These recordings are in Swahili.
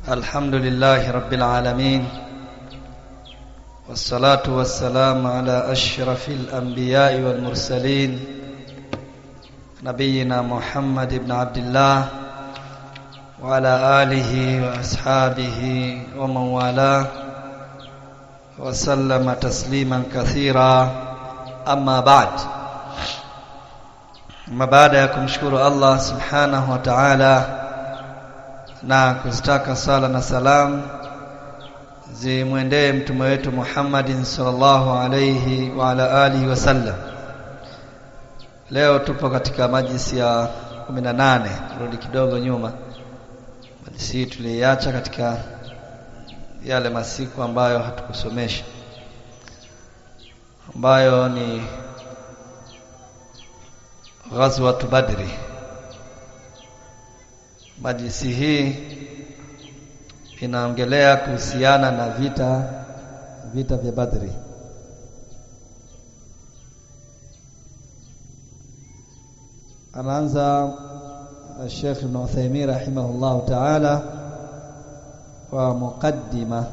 الحمد لله رب العالمين والصلاة والسلام على أشرف الأنبياء والمرسلين نبينا محمد بن عبد الله وعلى آله وأصحابه ومن والاه وسلم تسليما كثيرا أما بعد ما baada ya kumshukuru Allah subhanahu wa ta'ala na kuzitaka sala na salam zimwendee mtume wetu Muhammadin sallallahu alayhi wa ala alihi wasallam. Leo tupo katika majlisi ya 18, rudi kidogo nyuma. Majlisi hii tuliiacha katika yale masiku ambayo hatukusomesha, ambayo ni ghazwat Badri. Majlisi hii inaongelea kuhusiana na vita vita vya Badri. Anaanza Sheikh Ibn Uthaymeen rahimahullahu ta'ala kwa muqaddima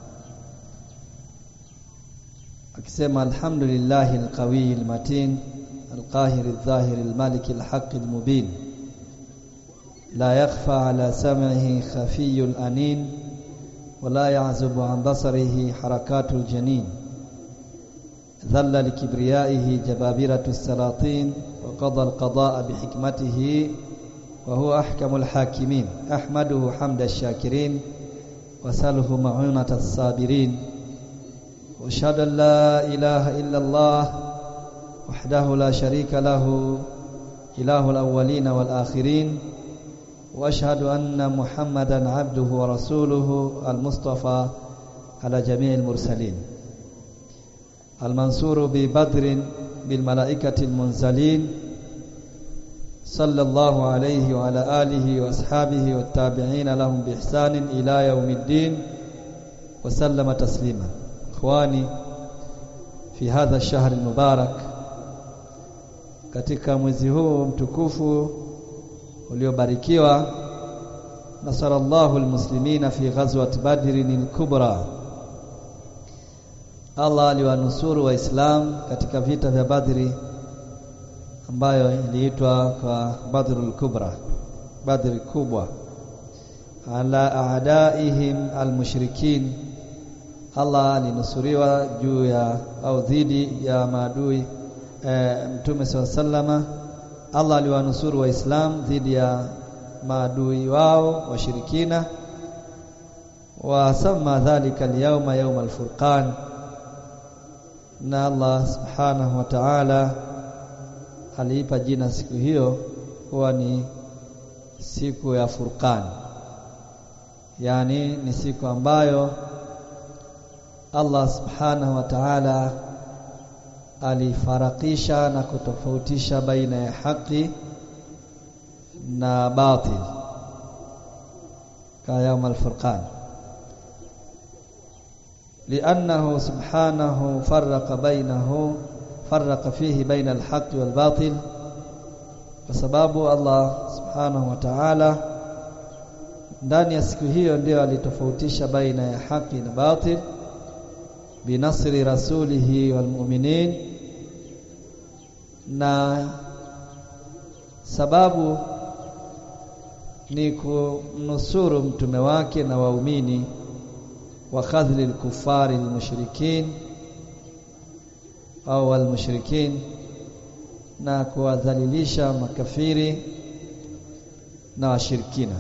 akisema alhamdulillahi alqawi almatin القاهر الظاهر المالك الحق المبين لا يخفى على سمعه خفي الأنين ولا يعزب عن بصره حركات الجنين ذل لكبريائه جبابرة السلاطين وقضى القضاء بحكمته وهو أحكم الحاكمين أحمده حمد الشاكرين وسله معونة الصابرين واشهد أن لا إله إلا الله وحده لا شريك له إله الأولين والآخرين وأشهد أن محمدا عبده ورسوله المصطفى على جميع المرسلين المنصور ببدر بالملائكة المنزلين صلى الله عليه وعلى آله وأصحابه والتابعين لهم بإحسان إلى يوم الدين وسلم تسليما إخواني في هذا الشهر المبارك katika mwezi huu mtukufu uliobarikiwa nasarallahu almuslimina fi ghazwat badrin al-kubra Allah aliwanusuru waislam katika vita vya Badri ambayo iliitwa kwa Badrul Kubra Badri kubwa ala aadaihim almushrikin Allah alinusuriwa juu ya au dhidi ya maadui e, Mtume SAW sallama Allah aliwanusuru Waislam dhidi ya maadui wao washirikina wasama dhalika alyawma yawm alfurqan na Allah subhanahu wa ta'ala aliipa jina siku hiyo kuwa ni siku ya Furqan yani ni siku ambayo Allah subhanahu wa ta'ala alifarakisha na kutofautisha baina ya haki na batil ka yaum al-furqan لأنه سبحانه فرق بينه فرق فيه بين الحق والباطل وسبب الله سبحانه وتعالى ndani ya siku hiyo ndio alitofautisha baina ya haki na batil binasri rasulihi walmu'minin na sababu ni kumnusuru mtume wake na waumini wa khadhli al-kuffari al-mushrikin au al-mushrikin na kuwadhalilisha makafiri na washirikina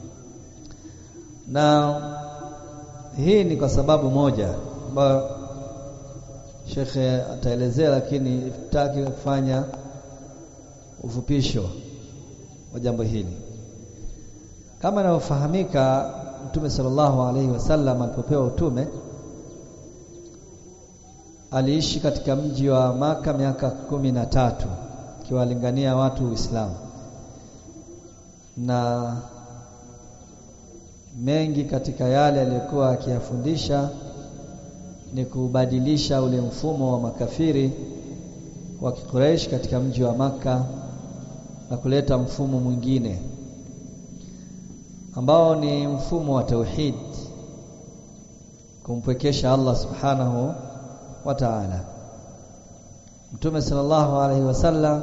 na hii ni kwa sababu moja ambayo shekhe ataelezea lakini itaki kufanya ufupisho wa jambo hili kama inavyofahamika Mtume sallallahu alaihi wasallam alipopewa utume aliishi katika mji wa maka miaka kumi na tatu akiwalingania watu Uislamu na mengi katika yale aliyokuwa akiyafundisha ni kubadilisha ule mfumo wa makafiri wa Quraysh katika mji wa maka na kuleta mfumo mwingine ambao ni mfumo wa tauhid kumpwekesha Allah subhanahu wa ta'ala Mtume sallallahu alaihi wasallam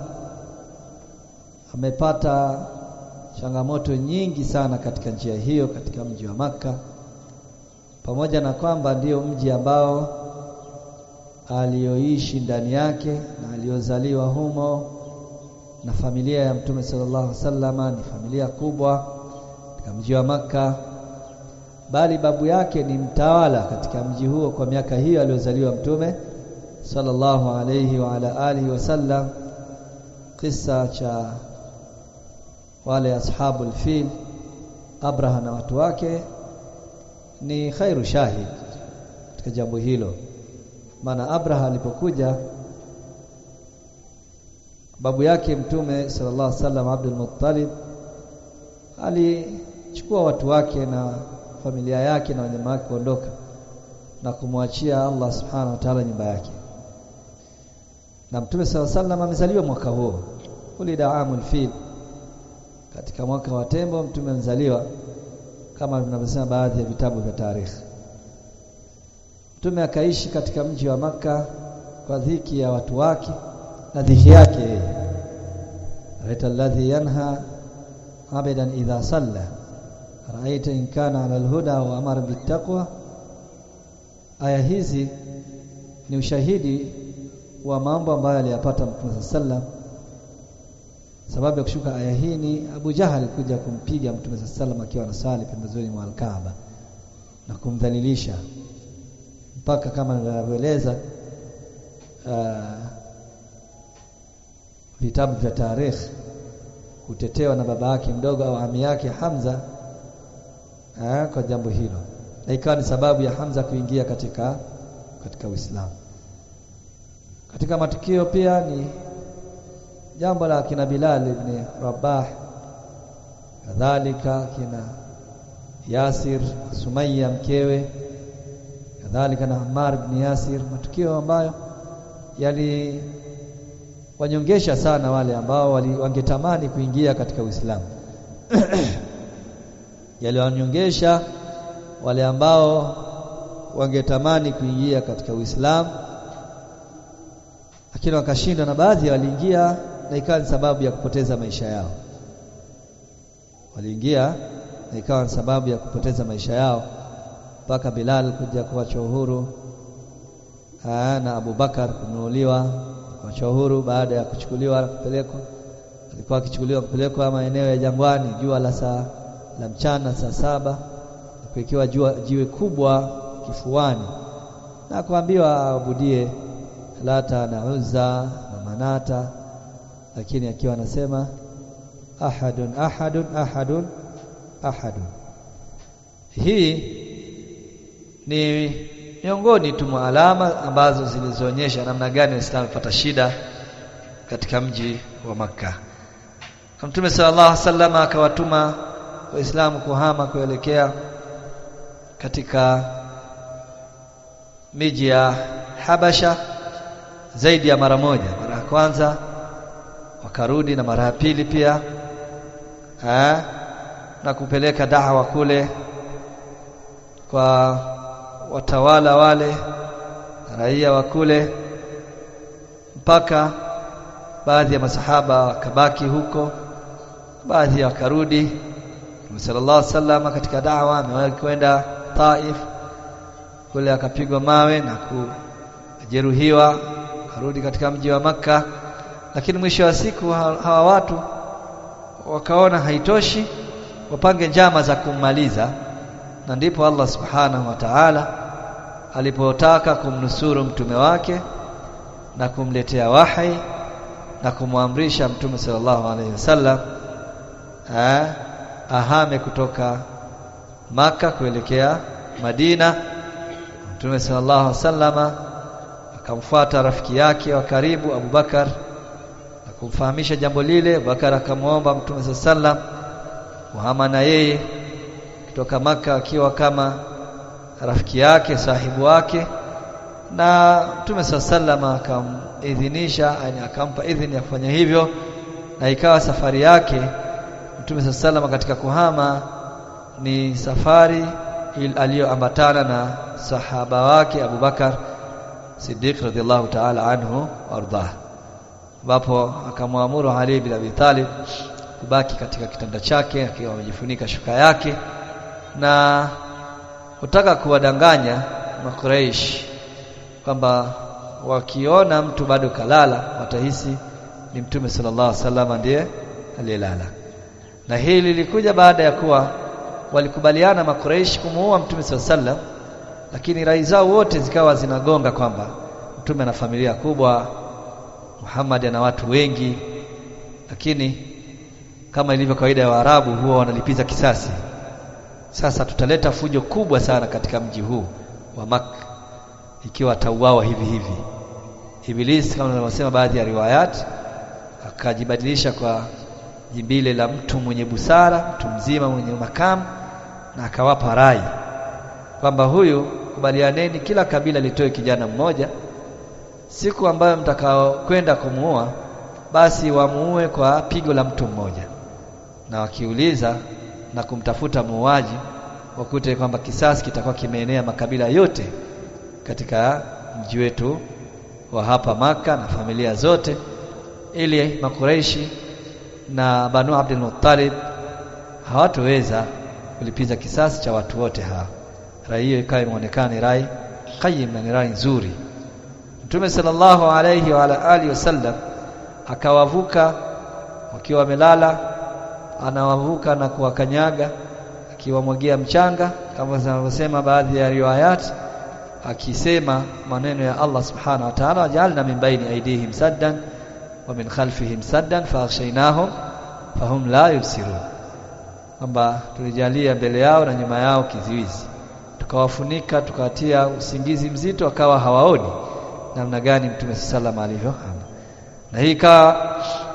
amepata changamoto nyingi sana katika njia hiyo katika mji wa maka pamoja na kwamba ndiyo mji ambao aliyoishi ndani yake na aliyozaliwa humo na familia ya Mtume sallallahu alaihi wasallama ni familia kubwa katika mji wa maka bali babu yake ni mtawala katika mji huo kwa miaka hiyo aliyozaliwa Mtume sallallahu alayhi wa ala alihi wasallam kisa cha wale ashabul fil Abraha na watu wake ni khairu shahid katika jambo hilo maana Abraha alipokuja babu yake mtume sallallahu alaihi wasallam Abdul Muttalib alichukua watu wake na familia yake na wanyama wake kuondoka na kumwachia Allah subhanahu wa ta'ala nyumba yake na mtume sallallahu alaihi wasallam amezaliwa mwaka huo ulida amul fil katika mwaka wa tembo mtume amezaliwa kama vinavyosema baadhi ya vitabu vya tarikhi mtume akaishi katika mji wa maka kwa dhiki ya watu wake na dhiki yake yeye raita alladhi yanha abadan idha salla raita in kana ala alhuda wa amara bittaqwa aya hizi ni ushahidi wa mambo ambayo aliyapata mtume sallam sababu ya kushuka aya hii ni Abu Jahal kuja kumpiga mtume sallam akiwa anasali pembezoni mwa Al-Kaaba na kumdhalilisha mpaka kama ninavyoeleza uh, vitabu vya tarikh kutetewa na baba yake mdogo au ami yake Hamza uh, kwa jambo hilo na ikawa ni sababu ya Hamza kuingia katika katika Uislamu katika matukio pia ni jambo la kina Bilal ibn Rabah kadhalika kina Yasir Sumayya mkewe kadhalika na Ammar ibn Yasir matukio ambayo yali wanyongesha sana wale ambao wangetamani kuingia katika Uislamu yaliwanyongesha wale ambao wangetamani kuingia katika Uislamu lakini wakashindwa na baadhi waliingia na ikawa ni sababu ya kupoteza maisha yao waliingia na ikawa ni sababu ya kupoteza maisha yao mpaka Bilal kuja kuachwa uhuru na Abu Bakar kununuliwa kuachwa uhuru baada ya kuchukuliwa na kupelekwa alikuwa akichukuliwa kupelekwa maeneo ya jangwani jua la saa la mchana saa saba kuwekewa jua jiwe kubwa kifuani na kuambiwa aabudie Lata na Uzza na Manata lakini akiwa anasema ahadun ahadun ahadun ahadun hii ni miongoni tu mwa alama ambazo zilizoonyesha namna gani Waislamu walipata shida katika mji wa Makka. Mtume sallallahu alaihi wasallam akawatuma Waislamu kuhama kuelekea katika miji ya Habasha zaidi ya mara moja. Mara ya kwanza wakarudi na mara ya pili pia ha? na kupeleka dawa kule kwa watawala wale raia wa kule mpaka baadhi ya masahaba wakabaki huko baadhi wakarudi Mtume sallallahu alaihi wasallam katika dawa amewahi kwenda Taif kule akapigwa mawe na kujeruhiwa karudi katika mji wa maka lakini mwisho wa siku hawa watu wakaona haitoshi wapange njama za kummaliza na ndipo Allah subhanahu wa ta'ala alipotaka kumnusuru mtume wake na kumletea wahi na kumwamrisha mtume sallallahu alaihi wasallam ahame kutoka maka kuelekea Madina mtume sallallahu alaihi wasallama akamfuata rafiki yake wa karibu Abu Bakar na kumfahamisha jambo lile Abubakar akamwomba mtume sallallahu alaihi wasallam kuhama na yeye kutoka maka akiwa kama rafiki yake sahibu wake na Mtume sallam akamidhinisha yani akampa idhini ya kufanya hivyo na ikawa safari yake Mtume sallam katika kuhama ni safari aliyoambatana na sahaba wake Abu Bakar Siddiq radhiallahu ta'ala anhu wardah ambapo akamwamuru Ali bin Abi Talib kubaki katika kitanda chake akiwa amejifunika shuka yake na kutaka kuwadanganya Makuraish kwamba wakiona mtu bado kalala watahisi ni Mtume sallallahu alaihi wasallam ndiye aliyelala na hili lilikuja baada ya kuwa walikubaliana Makuraish kumuua Mtume sallallahu alaihi wasallam lakini rai zao wote zikawa zinagonga kwamba Mtume ana familia kubwa Muhammad ana watu wengi lakini kama ilivyo kawaida ya Waarabu huwa wanalipiza kisasi sasa tutaleta fujo kubwa sana katika mji huu wa Makka ikiwa atauawa hivi hivi Iblis kama tunavyosema baadhi ya riwayat akajibadilisha kwa jimbile la mtu mwenye busara mtu mzima mwenye makamu na akawapa rai kwamba huyu kubalianeni kila kabila litoe kijana mmoja siku ambayo mtakao kwenda kumuua basi wamuue kwa pigo la mtu mmoja na wakiuliza na kumtafuta muuaji wakute kwamba kisasi kitakuwa kimeenea makabila yote katika mji wetu wa hapa maka na familia zote ili makureishi na Banu Abdul Muttalib hawatoweza kulipiza kisasi cha watu wote hawa rai hiyo ikawa imeonekana ni rai qayyim na ni rai nzuri Mtume sallallahu alayhi wa ala alihi wasallam akawavuka wakiwa wamelala anawavuka na kuwakanyaga akiwamwagia mchanga kama zinavyosema baadhi ya riwayat akisema maneno ya Allah subhanahu wa ta'ala wajalna min baini aydihim saddan wa min khalfihim saddan faaghshaynahum fahum la yubsirun kwamba tulijalia mbele yao na nyuma yao kiziwizi tukawafunika tukawatia usingizi mzito akawa hawaoni namna gani mtume sallallahu alivyo na hii ikawa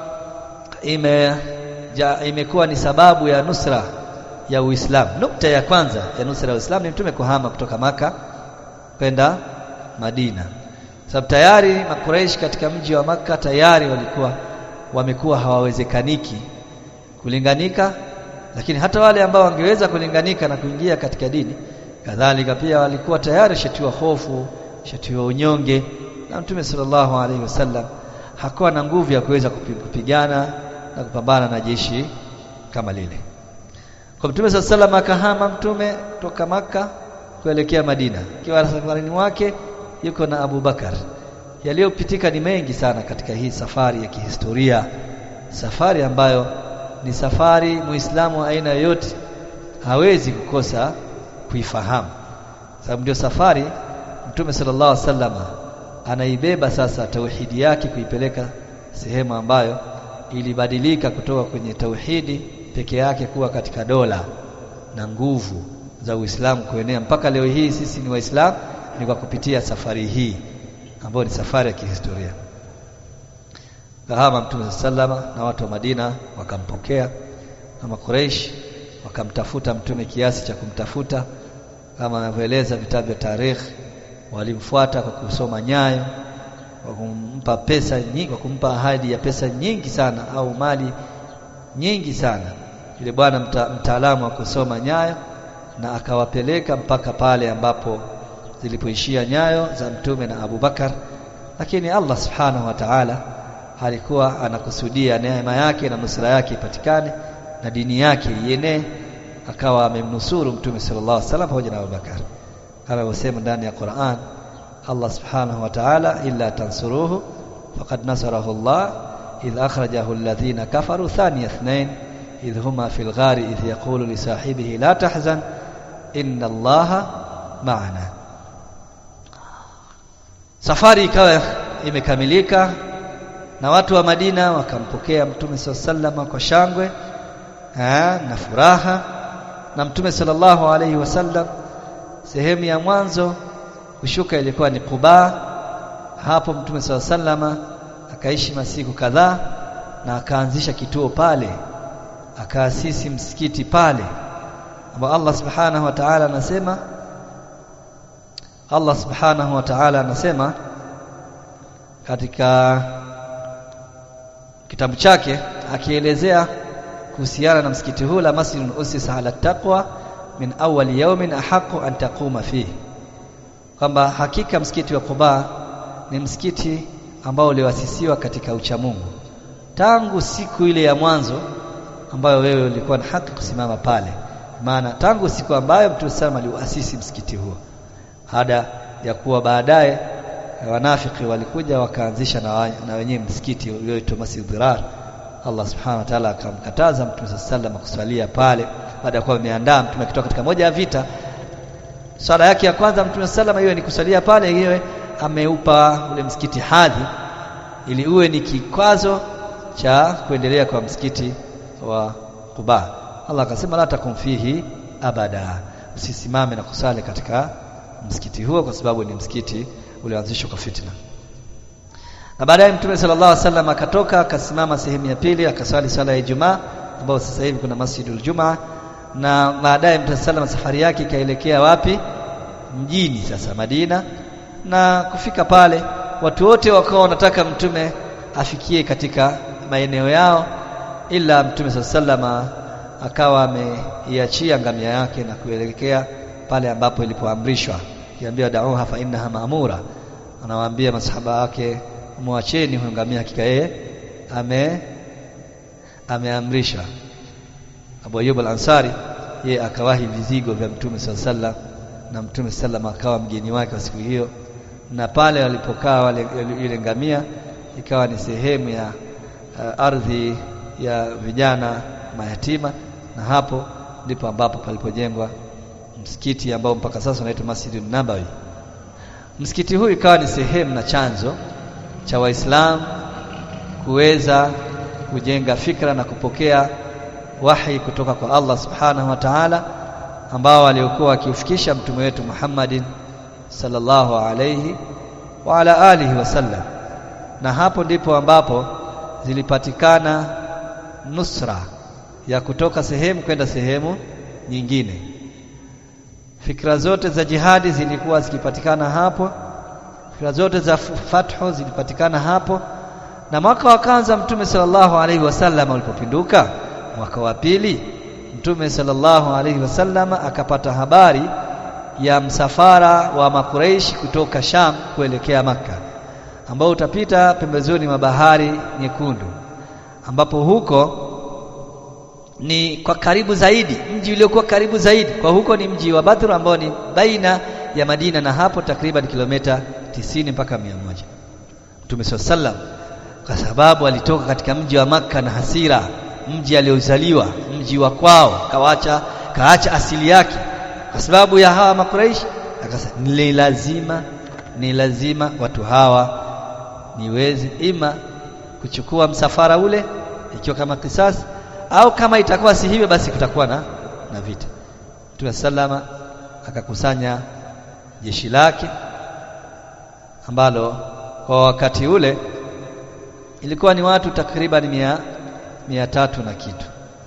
ime ja, imekuwa ni sababu ya nusra ya Uislamu nukta ya kwanza ya nusra ya Uislamu ni mtume kuhama kutoka maka kwenda Madina sababu tayari makureishi katika mji wa maka tayari walikuwa wamekuwa hawawezekaniki kulinganika lakini hata wale ambao wangeweza kulinganika na kuingia katika dini kadhalika pia walikuwa tayari shatiwa hofu shatiwa unyonge na mtume sallallahu alaihi wasallam hakuwa na nguvu ya kuweza kupigana na kupambana na jeshi kama lile kwa mtume sallallahu alaihi wasallam akahama mtume toka maka kuelekea Madina ikiwa safarini wake yuko na Abu Bakar yaliyopitika ni mengi sana katika hii safari ya kihistoria safari ambayo ni safari muislamu wa aina yoyote hawezi kukosa kuifahamu sababu ndio safari mtume sallallahu alaihi wasallam anaibeba sasa tauhidi yake kuipeleka sehemu ambayo ilibadilika kutoka kwenye tauhidi peke yake kuwa katika dola na nguvu za Uislamu kuenea mpaka leo hii sisi ni waislamu ni kwa kupitia safari hii ambayo ni safari ya kihistoria kahama mtume sallama na watu wa Madina wakampokea na Makureish wakamtafuta mtume kiasi cha kumtafuta kama anavyoeleza vitabu vya tarikhi walimfuata kwa kusoma nyayo kwa kumpa pesa nyingi kwa kumpa ahadi ya pesa nyingi sana au mali nyingi sana yule bwana mta, mtaalamu wa kusoma nyayo na akawapeleka mpaka pale ambapo zilipoishia nyayo za mtume na Abu Bakar lakini Allah subhanahu wa ta'ala alikuwa anakusudia neema yake na nusra yake ipatikane na dini yake ienee akawa amemnusuru mtume sallallahu alaihi wasallam pamoja na Abu Bakar kama alivyosema ndani ya Qur'an Allah subhanahu wa ta'ala illa tansuruhu faqad nasarahu Allah idh akhrajahu alladhina kafaru thaniya ithnain idh huma fil ghari idh yaqulu li sahibihi la tahzan inna Allaha ma'ana safari ikawa imekamilika na watu wa Madina wakampokea mtume sallallahu kwa shangwe ha, na furaha na mtume sallallahu alaihi wasallam sehemu ya mwanzo kushuka ilikuwa ni Quba hapo mtume sallallahu akaishi masiku kadhaa na akaanzisha kituo pale akaasisi msikiti pale ambao Allah subhanahu wa ta'ala anasema Allah subhanahu wa ta'ala anasema katika kitabu chake akielezea kuhusiana na msikiti huu la masjidun usisa ala taqwa min awwal yawmin ahaqu an taquma fihi kwamba hakika msikiti wa Quba ni msikiti ambao uliwasisiwa katika uchamungu tangu siku ile ya mwanzo ambayo wewe ulikuwa na haki kusimama pale maana tangu siku ambayo Mtume sallam aliuasisi msikiti huo hada ya kuwa baadaye wanafiki walikuja wakaanzisha na, na wenyewe msikiti ulioitwa Masjid Dirar Allah subhanahu wa ta'ala akamkataza Mtume sallam kuswalia pale baada ya kuwa ameandaa Mtume akitoka katika moja ya vita swala yake ya kwanza Mtume sallam hiyo ni kusalia pale hiyo ameupa ule msikiti hadhi ili uwe ni kikwazo cha kuendelea kwa msikiti wa Quba Allah akasema la takum fihi abada usisimame na kusali katika msikiti huo kwa sababu ni msikiti ulioanzishwa kwa fitna na baadaye Mtume sallallahu alaihi wasallam akatoka akasimama sehemu ya pili akaswali swala ya Ijumaa ambayo sasa hivi kuna Masjidul Jumaa na baadaye Mtume sallallahu safari yake ikaelekea wapi mjini sasa Madina na kufika pale watu wote wakawa wanataka mtume afikie katika maeneo yao ila mtume sallallahu akawa ameiachia ngamia yake na kuelekea pale ambapo ilipoamrishwa kiambia da'uha fa innaha ma'mura anawaambia masahaba wake muacheni huyo ngamia hakika yeye ame ameamrisha Abu Ayyub al-Ansari yeye akawahi vizigo vya mtume sallallahu na mtume sallallahu akawa mgeni wake wa siku hiyo na pale walipokaa wale ile ngamia ikawa ni sehemu ya uh, ardhi ya vijana mayatima na hapo ndipo ambapo palipojengwa msikiti ambao mpaka sasa unaitwa Masjidun Nabawi msikiti huu ikawa ni sehemu na chanzo cha waislamu kuweza kujenga fikra na kupokea wahi kutoka kwa Allah subhanahu wa ta'ala ambao waliokuwa wakiufikisha mtume wetu Muhammadin sallallahu alayhi wa ala alihi wasallam na hapo ndipo ambapo zilipatikana nusra ya kutoka sehemu kwenda sehemu nyingine fikra zote za jihadi zilikuwa zikipatikana hapo fikra zote za fathu zilipatikana hapo na mwaka wa kwanza mtume sallallahu alaihi wasallam ulipopinduka mwaka wa pili mtume sallallahu alaihi wasallam akapata habari ya msafara wa makureishi kutoka Sham kuelekea maka ambao utapita pembezoni mwa bahari nyekundu ambapo huko ni kwa karibu zaidi mji uliokuwa karibu zaidi kwa huko ni mji wa Badr ambao ni baina ya Madina na hapo takriban kilomita tisini mpaka mia moja Mtume sallam kwa sababu alitoka katika mji wa maka na hasira mji aliozaliwa mji wa kwao kawacha kaacha asili yake kwa sababu ya hawa makuraishi akasema ni lazima ni lazima watu hawa niweze ima kuchukua msafara ule ikiwa kama kisasi au kama itakuwa si hivyo basi kutakuwa na na vita Mtume salama akakusanya jeshi lake ambalo kwa wakati ule ilikuwa ni watu takriban mia, mia tatu na kitu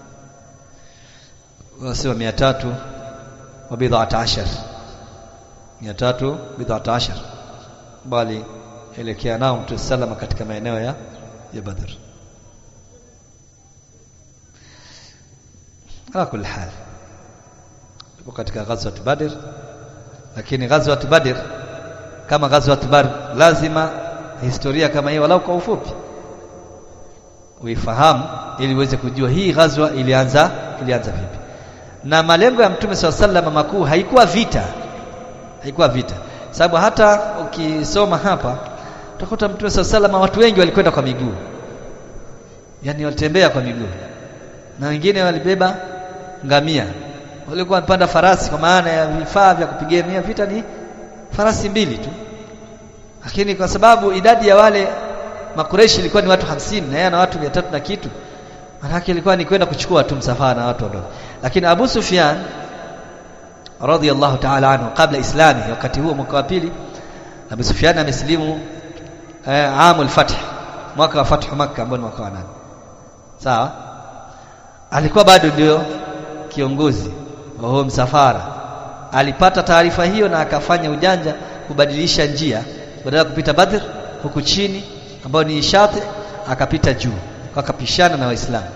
wasema mia tatu wa bid'ata ashar mia tatu bid'ata ashar bali elekea nao Mtume salama katika maeneo ya ya Badr ala kulli hal tupo katika ghazwat Badr lakini ghazwat Badr kama ghazwat Badr lazima historia kama hii walau kwa ufupi uifahamu ili uweze kujua hii ghazwa ilianza ilianza vipi na malengo ya mtume swalla sallam makuu haikuwa vita haikuwa vita sababu hata ukisoma hapa utakuta mtume swalla sallam watu wengi walikwenda kwa miguu yani walitembea kwa miguu na wengine walibeba ngamia walikuwa wanapanda farasi kwa maana ya vifaa vya kupigania vita ni farasi mbili tu lakini kwa sababu idadi ya wale makureshi ilikuwa ni watu hamsini na yeye ana watu 300 na kitu manake ilikuwa ni kwenda kuchukua tu msafara na watu wadogo lakini Abu Sufyan radhiyallahu ta'ala anhu kabla islami wakati huo mwaka wa pili Abu Sufyan amesilimu eh, amul fath mwaka wa fathu makkah ambao ni mwaka wa nane sawa alikuwa bado ndio kiongozi wa huo msafara alipata taarifa hiyo na akafanya ujanja kubadilisha njia badala ya kupita Badr huku chini ambayo ni Shati akapita juu akapishana na Waislamu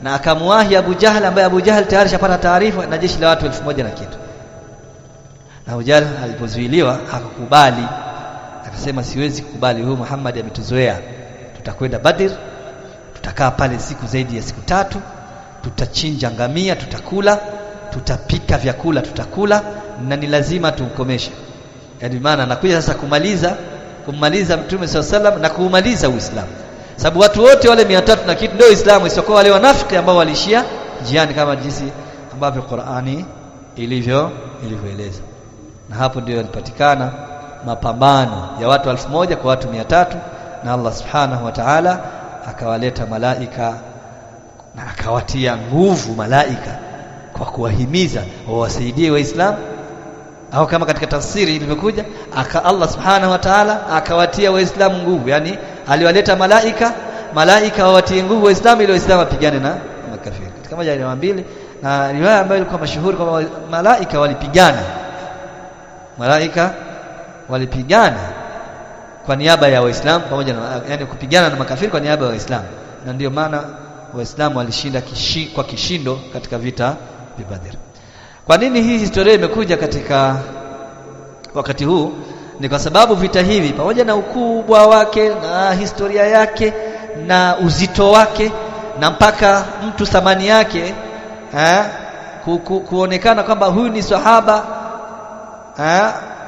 na akamwahi Abu Jahal ambaye Abu Jahal tayari shapata taarifa na jeshi la watu elfu moja na kitu na Abu Jahal alipozuiliwa hakukubali akasema siwezi kukubali huyu Muhammad ametuzoea tutakwenda Badr tutakaa pale siku zaidi ya siku tatu tutachinja ngamia tutakula tutapika vyakula tutakula na ni lazima tumkomeshe yaani maana anakuja sasa kumaliza kummaliza mtume swalla sallam na kuumaliza Uislamu sababu watu wote wale 300 na kitu ndio Uislamu isiyokuwa wale wanafiki ambao walishia njiani kama jinsi ambavyo Qur'ani ilivyo ilivyoeleza na hapo ndio yalipatikana mapambano ya watu elfu moja kwa watu mia tatu na Allah subhanahu wa ta'ala akawaleta malaika na akawatia nguvu malaika kwa kuwahimiza wawasaidie waislamu au kama katika tafsiri ilivyokuja aka Allah subhanahu wa ta'ala akawatia waislamu nguvu yani aliwaleta malaika malaika wawatie nguvu waislamu ili waislamu wapigane na makafiri katika moja ya mbili na riwaya ambayo ilikuwa mashuhuri kwamba malaika walipigana malaika walipigana kwa niaba ya waislamu pamoja na yani kupigana na makafiri kwa niaba ya waislamu na ndiyo maana waislamu walishinda kishi, kwa kishindo katika vita vya Badr kwa nini hii historia imekuja katika wakati huu ni kwa sababu vita hivi pamoja na ukubwa wake na historia yake na uzito wake na mpaka mtu thamani yake eh, ku, ku, kuonekana kwamba huyu ni sahaba eh,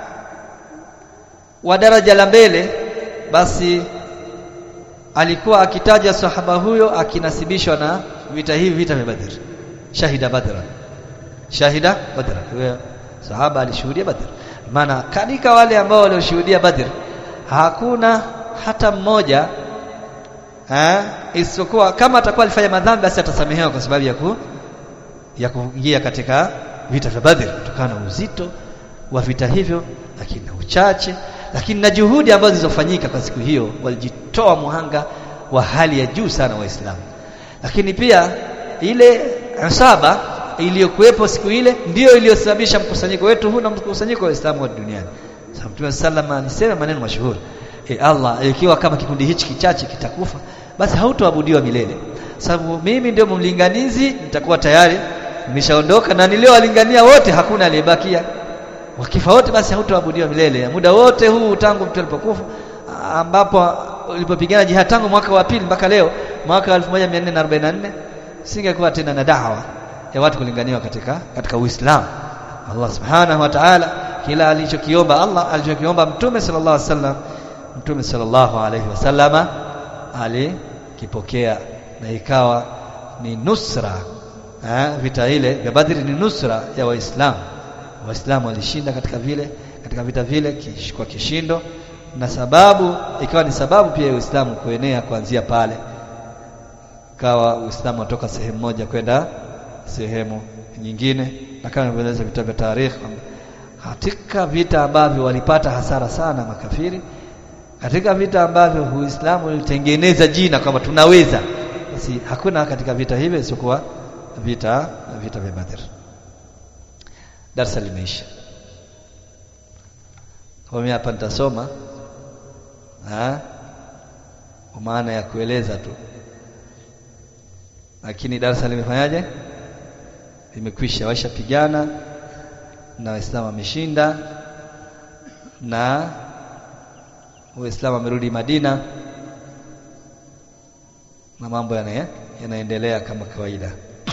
wa daraja la mbele basi alikuwa akitaja sahaba huyo akinasibishwa na vita hivi vita vya Badr shahida badra shahida badra huyo sahaba alishuhudia Badr maana katika wale ambao walioshuhudia Badr hakuna hata mmoja eh isipokuwa kama atakuwa alifanya madhambi basi atasamehewa kwa sababu ya ku ya kuingia katika vita vya Badr kutokana na uzito wa vita hivyo lakini na uchache lakini na juhudi ambazo zilizofanyika kwa siku hiyo walijitoa muhanga wa hali ya juu sana waislamu lakini pia ile asaba iliyokuwepo siku ile ndiyo iliyosababisha mkusanyiko wetu huu na mkusanyiko wa waislamu wa duniani sababu Mtume sallama alisema maneno mashuhuri e Allah ikiwa kama kikundi hichi kichache kitakufa basi hautoabudiwa milele sababu mimi ndio mlinganizi nitakuwa tayari nimeshaondoka na niliowalingania wote hakuna aliyebakia wakifa wote basi hautoabudiwa milele muda wote huu tangu mtu alipokufa ambapo ulipopigana jihad tangu mwaka wa pili mpaka leo mwaka 1444 singekuwa tena na dawa ya watu kulinganiwa katika katika Uislamu Allah subhanahu wa ta'ala kila alichokiomba Allah alichokiomba mtume sallallahu alaihi wasallam mtume sallallahu alaihi wasallama alikipokea na ikawa ni nusra ha, vita ile vya Badri ni nusra ya waislamu waislamu walishinda katika vile katika vita vile kish, kwa kishindo na sababu ikawa ni sababu pia ya Uislamu kuenea kuanzia pale kawa Uislamu watoka sehemu moja kwenda sehemu nyingine na kama ilivyoeleza vita vya tarikhi katika vita ambavyo walipata hasara sana makafiri katika vita ambavyo Uislamu ulitengeneza jina kwamba tunaweza basi hakuna katika vita hivyo isiyokuwa vita vita vya Badr darasa limeisha kwa mimi hapa nitasoma kwa maana ya kueleza tu lakini darasa limefanyaje limekwisha washapigana na waislamu wameshinda na waislamu wamerudi Madina na mambo yana yanaendelea kama kawaida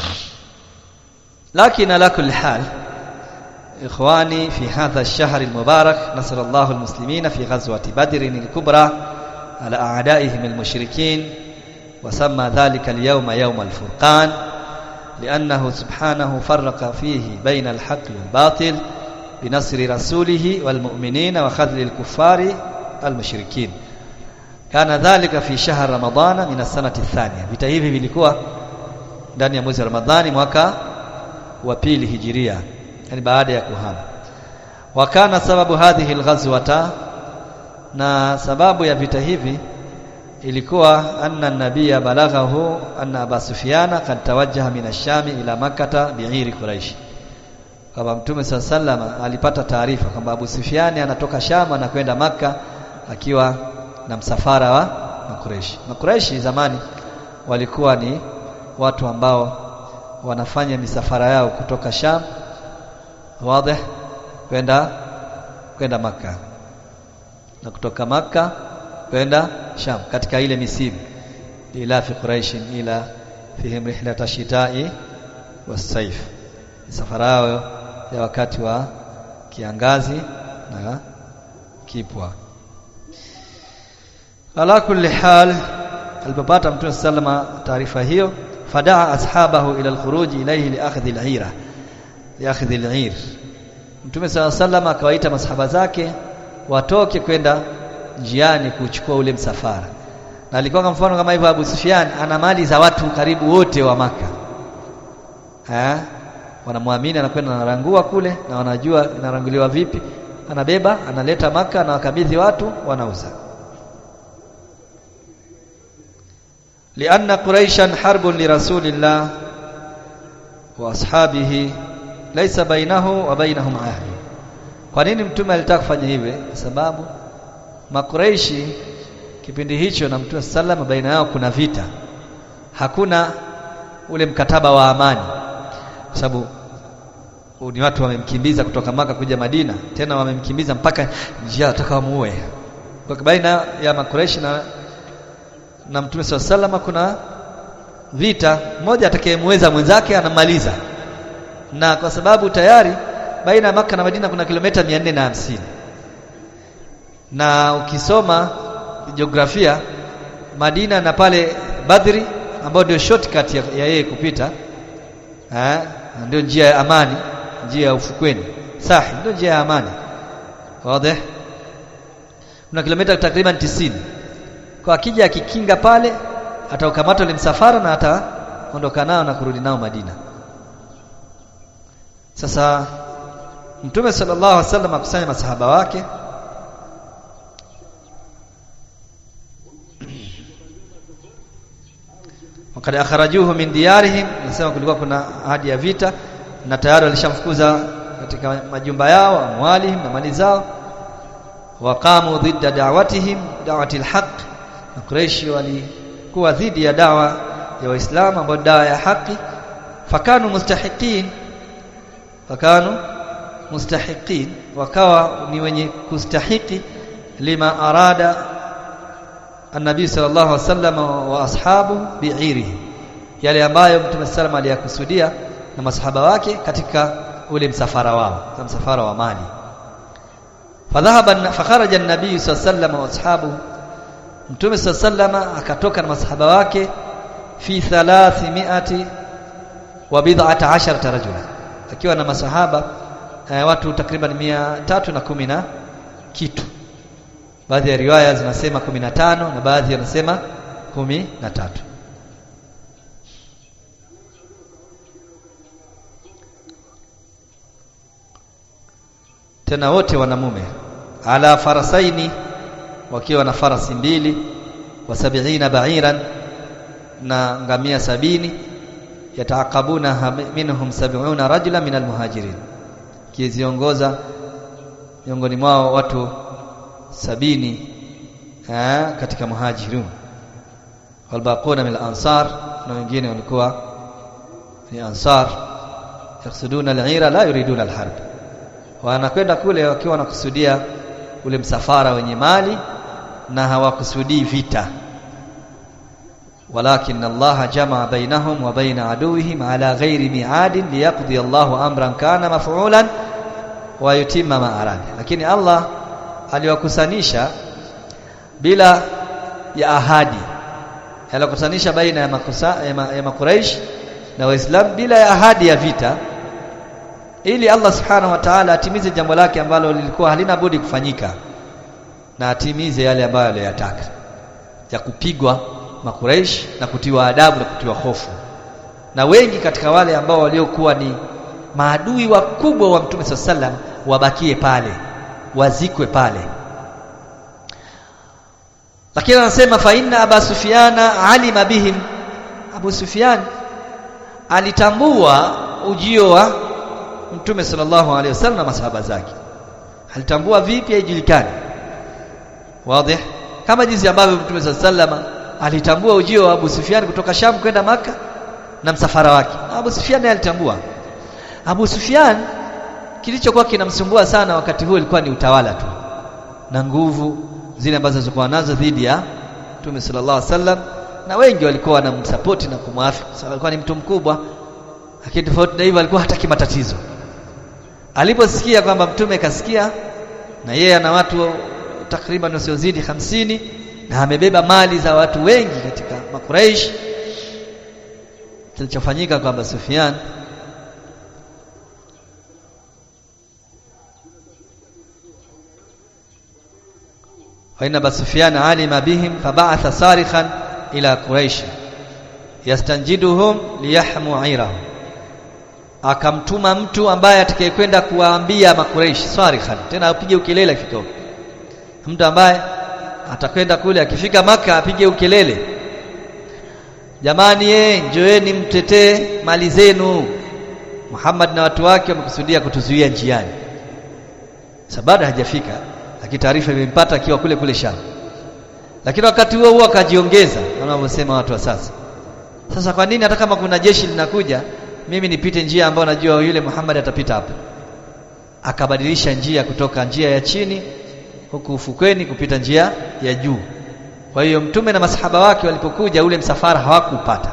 lakini ala kulli hal إخواني في هذا الشهر المبارك نصر الله المسلمين في غزوة بدر الكبرى على أعدائهم المشركين وسمى ذلك اليوم يوم الفرقان لأنه سبحانه فرق فيه بين الحق والباطل بنصر رسوله والمؤمنين وخذل الكفار المشركين كان ذلك في شهر رمضان من السنة الثانية vita hivi vilikuwa ndani ya mwezi wa Ramadhani mwaka wa pili hijiria yani baada ya kuhama wakana sababu hadhihi alghazwata na sababu ya vita hivi ilikuwa anna nabiyya balaghahu anna Abu Sufyana kad tawajjaha min ash-Sham ila Makkah bi'iri Quraish kama Mtume sallama alipata taarifa kwamba Abu Sufyani anatoka Sham na kwenda Makka akiwa na msafara wa Makureishi. Makureishi zamani walikuwa ni watu ambao wanafanya misafara yao kutoka Sham wazi kwenda kwenda maka na kutoka maka kwenda Sham katika ile misimu ila fi Quraish ila fihim rihlat ash-shita'i was-sayf misafara yao ya wakati wa kiangazi na kipwa ala kulli hal alipopata mtume sallama taarifa hiyo fadaa ashabahu ila alkhuruj ilayhi liakhdhi al'ira liakhdhi al'ir mtume sallama akawaita masahaba zake watoke kwenda njiani kuchukua ule msafara na alikuwa kama mfano kama hivyo Abu Sufyan ana mali za watu karibu wote wa maka eh wanamwamini anakwenda anarangua kule na wanajua inaranguliwa vipi anabeba analeta maka na wakabidhi watu wanauza لأن قريشا حرب لرسول الله وأصحابه ليس بينه وبينهم عهد kwa nini mtume alitaka kufanya hivi sababu makureishi kipindi hicho na mtume sallam baina yao kuna vita hakuna ule mkataba wa amani kwa sababu ni watu wamemkimbiza kutoka maka kuja Madina tena wamemkimbiza mpaka njia atakamuue kwa baina ya makureishi na na Mtume swalla salama kuna vita mmoja atakayemweza mwenzake anamaliza na kwa sababu tayari baina ya maka na Madina kuna kilomita mia na hamsini na ukisoma jiografia Madina na pale Badri ambayo ndio shortcut ya, ya yeye kupita eh ndio njia ya amani njia ya ufukweni sahi ndio njia ya amani wazi kuna kilomita takriban tisini kwa akija akikinga pale ataukamata ule msafara na ataondoka nao na kurudi nao Madina sasa Mtume sallallahu alaihi wasallam akusanya masahaba wake wakati akharajuhu min diyarihim nasema kulikuwa kuna ahadi ya vita na tayari walishamfukuza katika majumba yao amwalihim na mali zao waqamu dhidda da'watihim da'wati alhaq na Quraish walikuwa dhidi ya dawa ya Waislamu ambayo dawa ya haki fakanu mustahiqin fakanu mustahiqin wakawa ni wenye kustahiki lima arada النبي صلى الله عليه وسلم واصحابه بعيره yale ambayo Mtume sallam aliyakusudia na masahaba wake katika ule msafara wao kama msafara wa mali fadhahaba fakharaja an-nabii sallallahu alayhi wasallam wa ashabu Mtume sallam akatoka na masahaba wake fi 300 wa bid'ata 10 rajula akiwa na masahaba eh, watu takriban 310 na kitu baadhi ya riwaya zinasema 15 na baadhi wanasema 13 tena wote wanamume ala farasaini wakiwa na farasi mbili wa sabiina ba'iran na ngamia sabini yataakabuna minhum sab'una rajula min almuhajirin kiziongoza miongoni mwao watu sabini ha, katika muhajirun walbaquna min ansar na wengine walikuwa ni ansar yaksuduna al-ira la yuriduna al-harb wanakwenda kule wakiwa wanakusudia ule msafara wenye mali na hawakusudii vita walakin Allah jamaa bainahum wa baina aduwihim ala ghairi mi'adin liyaqdi Allahu amran kana maf'ulan wa yutimma ma arada lakini Allah aliwakusanisha bila ya ahadi aliwakutanisha baina ya makusa, ya, ma, ya makuraish na waislamu bila ya ahadi ya vita ili Allah subhanahu wa ta'ala atimize jambo lake ambalo lilikuwa halina budi kufanyika na atimize yale ambayo aliyotaka ya kupigwa makuraish na kutiwa adabu na kutiwa hofu na wengi katika wale ambao waliokuwa ni maadui wakubwa wa Mtume sallam wabakie pale wazikwe pale lakini anasema fa inna Abu Sufyana alima bihim Abu Sufyan alitambua ujio wa Mtume sallallahu alaihi wasallam na masahaba zake alitambua vipi haijulikani wazi kama jinsi ambavyo Mtume sallallahu alitambua ujio wa Abu Sufyan kutoka Sham kwenda maka na msafara wake Abu Sufyan alitambua Abu Sufyan kilichokuwa kinamsumbua sana wakati huo ilikuwa ni utawala tu na nguvu zile ambazo zilikuwa nazo dhidi ya Mtume sallallahu alaihi wasallam na wengi walikuwa wanamsupport na kumwafiki sababu alikuwa ni mtu mkubwa lakini tofauti na hivyo alikuwa hataki matatizo aliposikia kwamba mtume kasikia na yeye ana watu takriban wasiozidi hamsini na amebeba mali za watu wengi katika makuraish kilichofanyika kwamba Sufyan وإن أبا سفيان علم بهم فبعث صارخا إلى قريش يستنجدهم ليحموا عيرهم akamtuma mtu ambaye atakayekwenda kuwaambia makureishi sarikhan tena apige ukelele kidogo mtu ambaye atakwenda kule akifika maka apige ukelele jamani ye njoeni mtetee mali zenu Muhammad na watu wake wamekusudia kutuzuia njiani sabada hajafika lakini taarifa imempata akiwa kule kule Sham lakini wakati huo huo akajiongeza wanavyosema watu wa sasa sasa kwa nini hata kama kuna jeshi linakuja mimi nipite njia ambayo najua yule Muhammad atapita hapa akabadilisha njia kutoka njia ya chini huku ufukweni kupita njia ya juu kwa hiyo mtume na masahaba wake walipokuja ule msafara hawakupata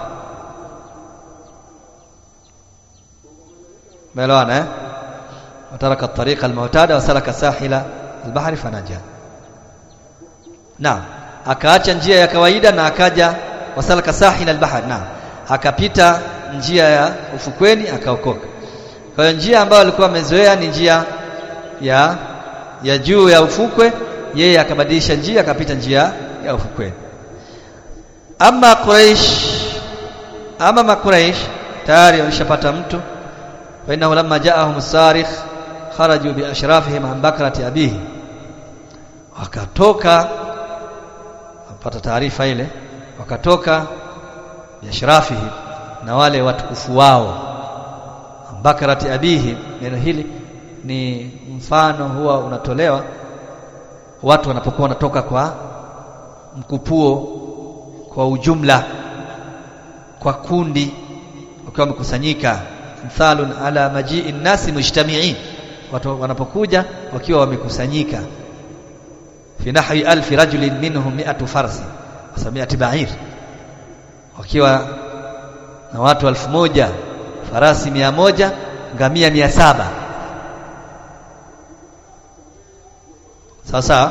ملوانا eh وترك الطريق المعتاد وسلك ساحل البحر فنجا نعم akaacha njia ya kawaida na akaja wasalaka sahil albahr naam akapita njia ya ufukweni akaokoka kwa hiyo njia ambayo alikuwa amezoea ni njia ya ya juu ya ufukwe yeye akabadilisha njia akapita njia ya ufukweni ama quraish ama makuraish tayari walishapata mtu fa innahu lamma ja'ahum sarikh kharaju bi ashrafihim an bakrati abihi wakatoka wapata taarifa ile wakatoka biashrafihi na wale watukufu wao bakarati abihi neno hili ni mfano huwa unatolewa watu wanapokuwa wanatoka kwa mkupuo kwa ujumla kwa kundi wakiwa wamekusanyika mthalun ala majii nasi mujtamiin watu wanapokuja wakiwa wamekusanyika fi nahwi alfi rajulin minhum mi'atu farsi wa mi'ati ba'ir wakiwa na watu elfu moja farasi mia moja ngamia mia saba sasa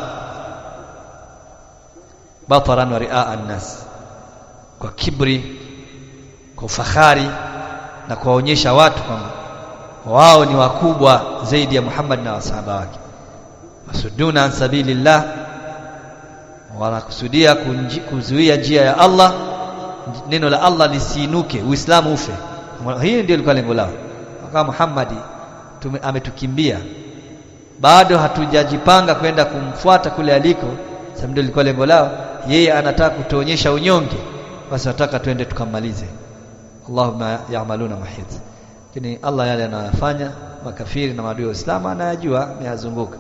bataran wa riaa annas kwa kibri kwa ufahari na kuwaonyesha watu kwamba wao ni wakubwa zaidi ya Muhammad na wasahaba wake wasuduna an sabilillah wanakusudia kuzuia njia ya Allah neno la Allah lisiinuke uislamu ufe hii ndio ilikuwa lengo lao kama Muhammad ametukimbia bado hatujajipanga kwenda kumfuata kule aliko sababu ndio ilikuwa lengo lao yeye anataka kutuonyesha unyonge basi nataka twende tukamalize Allahumma ya'maluna mahid lakini Allah yale anayofanya makafiri na maadui wa Uislamu anayajua ameyazunguka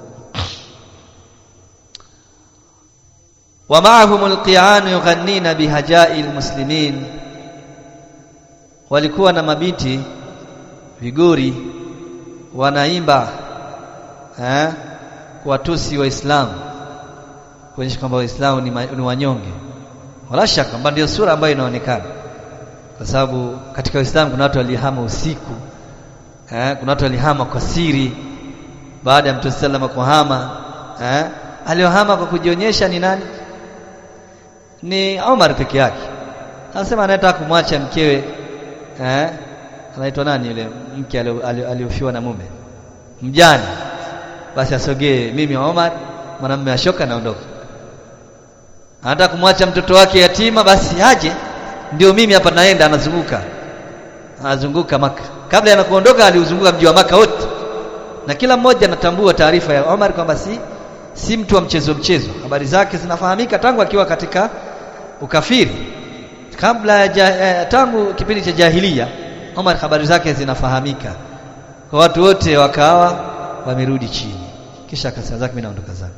ومعهم القيعان يغنين بهجاء المسلمين walikuwa na mabiti vigori wanaimba eh kuwatusi waislamu kuonyesha kwamba waislamu ni, ni wanyonge wala shaka kwamba ndio sura ambayo inaonekana kwa sababu katika uislamu kuna watu walihama usiku eh kuna watu walihama kwa siri baada ya mtume sallallahu kuhama eh aliohama kwa kujionyesha ni nani ni Omar peke yake anasema anataka kumwacha mkewe eh anaitwa nani yule mke aliofiwa na mume mjane basi asogee mimi Omar mwanamume ashoka naondoka anataka kumwacha mtoto wake yatima basi aje ndio mimi hapa naenda anazunguka anazunguka maka kabla ya kuondoka aliuzunguka mji wa maka wote na kila mmoja anatambua taarifa ya Omar kwamba si si mtu wa mchezo mchezo habari zake zinafahamika tangu akiwa katika ukafiri kabla ya tangu kipindi cha jahilia Omar habari zake zinafahamika kwa watu wote wakawa wamerudi chini kisha akasema zake mimi naondoka zangu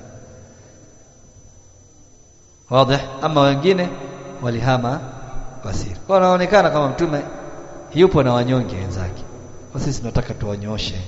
wazi ama wengine walihama kwa siri kwa wanaonekana kama mtume yupo na wanyonge wenzake kwa sisi tunataka tuwanyoshe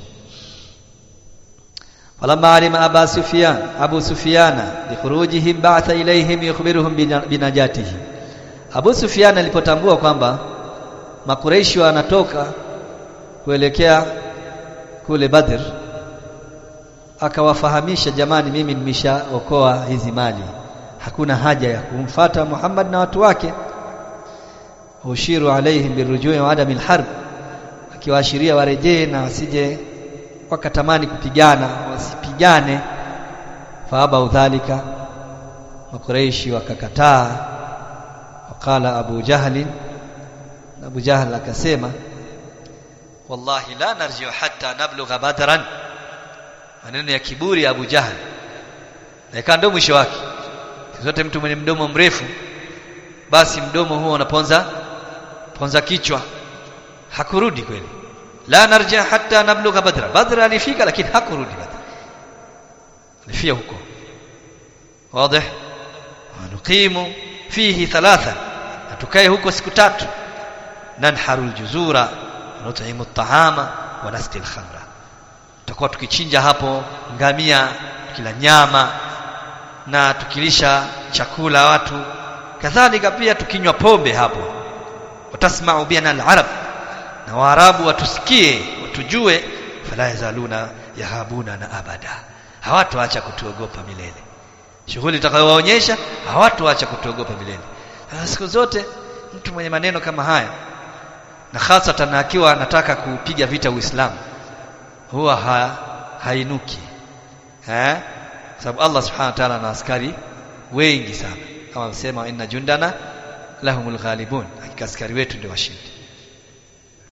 falamma alima aba sufyan abu sufyana bikhurujihim ba'atha ilayhim yukhbiruhum binajatihi abu sufyan alipotambua kwamba makureishi wanatoka kuelekea kule badr akawafahamisha jamani mimi nimeshaokoa hizi mali hakuna haja ya kumfata Muhammad na watu wake ushiru alaihim birujui wa adamil harb akiwaashiria warejee na wasije wakatamani kupigana wasipigane faaba udhalika makureishi wakakataa wakala abu jahli abu jahl akasema wallahi la narjiu hatta nablugha badran maneno ya kiburi ya abu jahl na ndo mwisho wake zote mtu mwenye mdomo mrefu basi mdomo huo unaponza ponza kichwa hakurudi kweli la narja hatta nablugha badra badra alifika lakini hakurudi badra alifia huko wazi nuqimu fihi thalatha tukae huko siku tatu nanharu aljuzura nut'imu at'ama wa nasqi alkhamra tutakuwa tukichinja hapo ngamia kila nyama na tukilisha chakula watu kadhalika pia tukinywa pombe hapo watasma'u bina al-arab na waarabu watusikie watujue fala yazaluna yahabuna na abada hawatoacha kutuogopa milele shughuli itakayowaonyesha hawatoacha kutuogopa milele siku zote mtu mwenye maneno kama haya na hasa akiwa anataka kupiga vita Uislamu huwa ha, hainuki eh sababu Allah subhanahu wa ta'ala ana askari wengi sana kama msema inna jundana lahumul ghalibun hakika askari wetu ndio washindi